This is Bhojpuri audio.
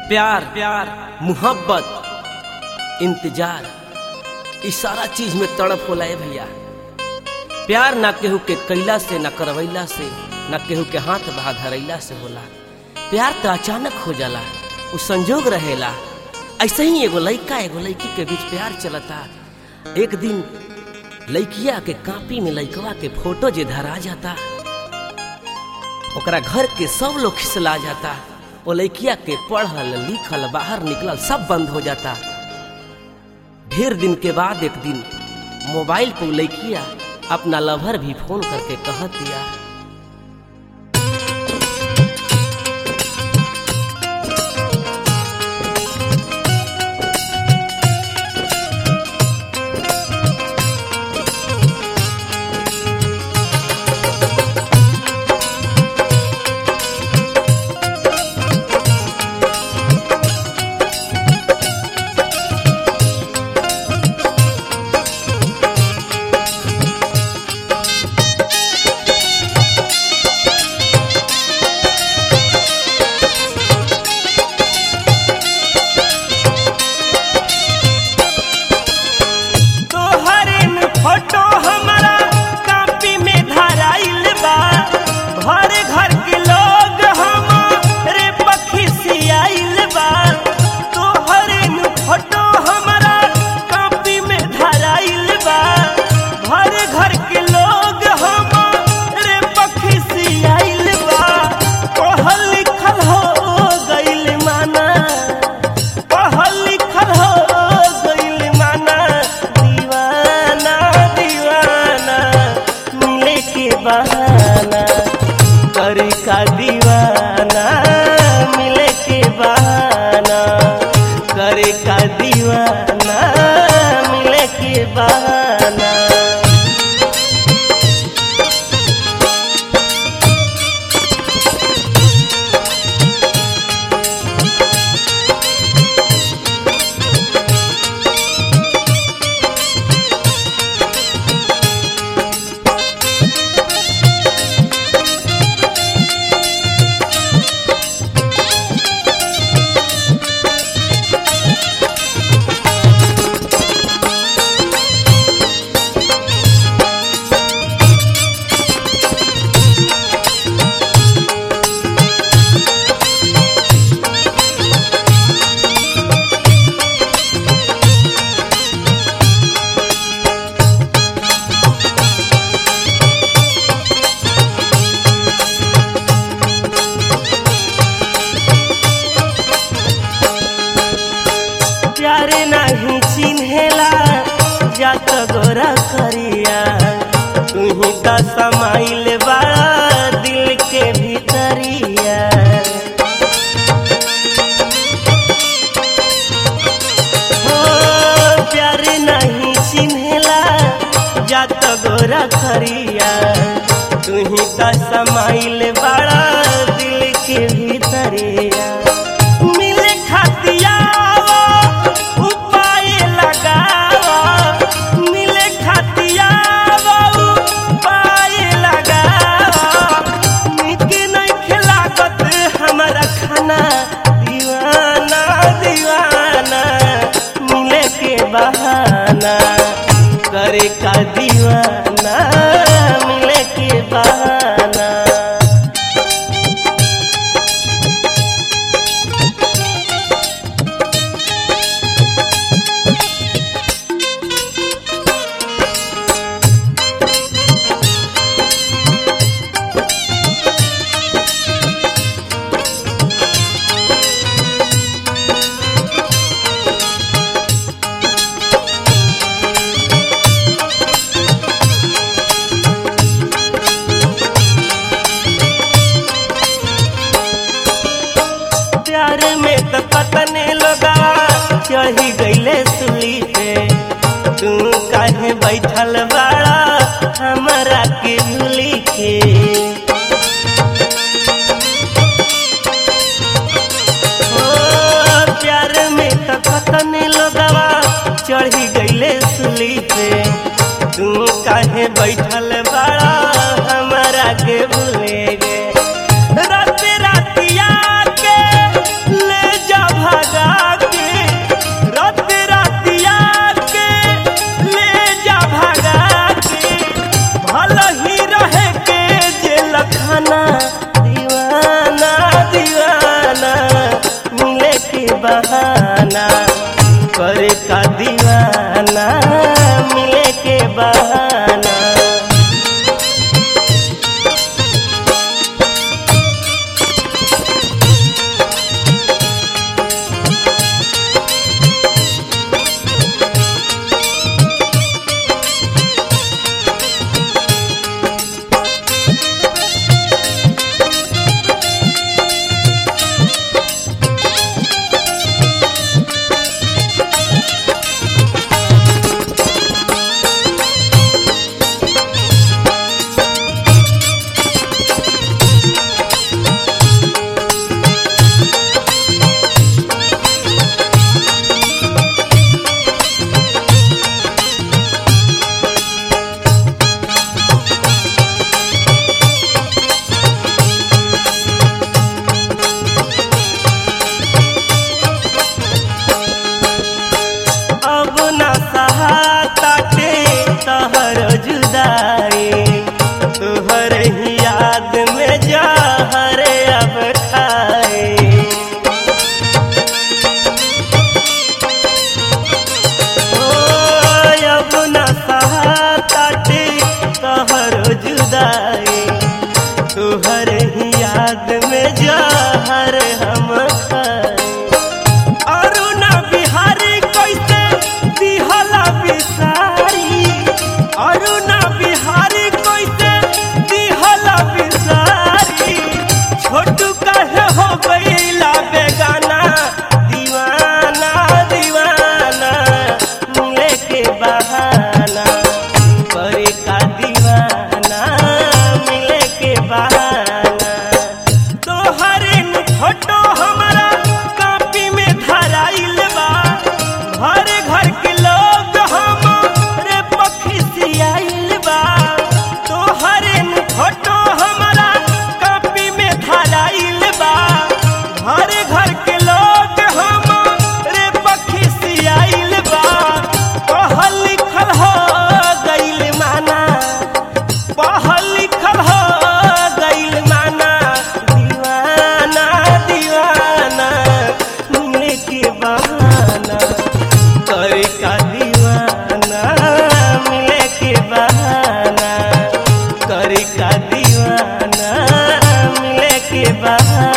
प्यार प्यार मोहब्बत इंतजार ई सारा चीज में तड़प होला है भैया प्यार ना केहू के कैला से ना करवैला से ना केहू के हाथ बहा धरैला से होला प्यार तो अचानक हो जाला उ संजोग रहेला ऐसे ही एगो लड़का एगो लड़की के बीच प्यार चलता एक दिन लड़किया के कापी में लड़कवा के फोटो जे धरा जाता ओकरा घर के सब लोग खिसला जाता वो लड़किया के पढ़ल लिखल बाहर निकलल सब बंद हो जाता ढेर दिन के बाद एक दिन मोबाइल पर लड़किया अपना लवर भी फोन करके कह दिया तोहरे में फोटो हमारा कापी में धराइल बा घर घर के लोग हमारे पखिसियाइल बा तोहरे में फोटो हमारा कापी में धराइल बा घर घर के लोग हमारे पखिसियाइल बा पढ़ल लिखल हो गइल माना पढ़ल लिखल हो गइल माना दीवाना दीवाना मिले के बहाना कर का दीवाना मिले के बहाना कर का दीवाना मिले के बहाना प्यार नहीं चिन्हेला जात गोरा करिया तुही त समाइल बड़ा दिल के भीतरिया हो प्यार नहीं चिन्हेला जात गोरा करिया तुही त समाइल बड़ा दिल के भीतरिया मिले खातिया उपाय लगावा मिले खातिया उपाय लगावा निक नहीं खिलागत हमारा खाना दीवाना दीवाना मिले के बहाना करे का दीवाना मिले के बहाना प्यार में तो कतने लोगा चढ़ी गईले सुली पे तू काहे बैठल बाड़ा हमरा के भूली के ओ, प्यार में तो कतने लोगवा चढ़ी गईले सुली पे तू काहे बैठल बाड़ा हमरा के भूले गे रात रातिया के ले जा बाद में जहर हम खाई अरुणा बिहारी कैसे दिहला बिसारी अरुणा बिहारी कैसे दिहला बिसारी छोटू कहे हो गईला बेगाना दीवाना दीवाना मिले के बहाना करे का दीवाना मिले के बहाना तोहरे नु फोटो हमारा कापी में धराइल बा घर घर के लोग हमरे पखिसियाइल बा तोहरे नु फोटो हमारा कापी में धराइल बा घर घर के लोग हमरे पखिसियाइल बा पढ़ल लिखल हो गइल माना पढ़ल लिखल हो गइल माना दीवाना दीवाना मिले के बहाना करे का दीवाना मिले के बहाना करे का दीवाना मिले के बहाना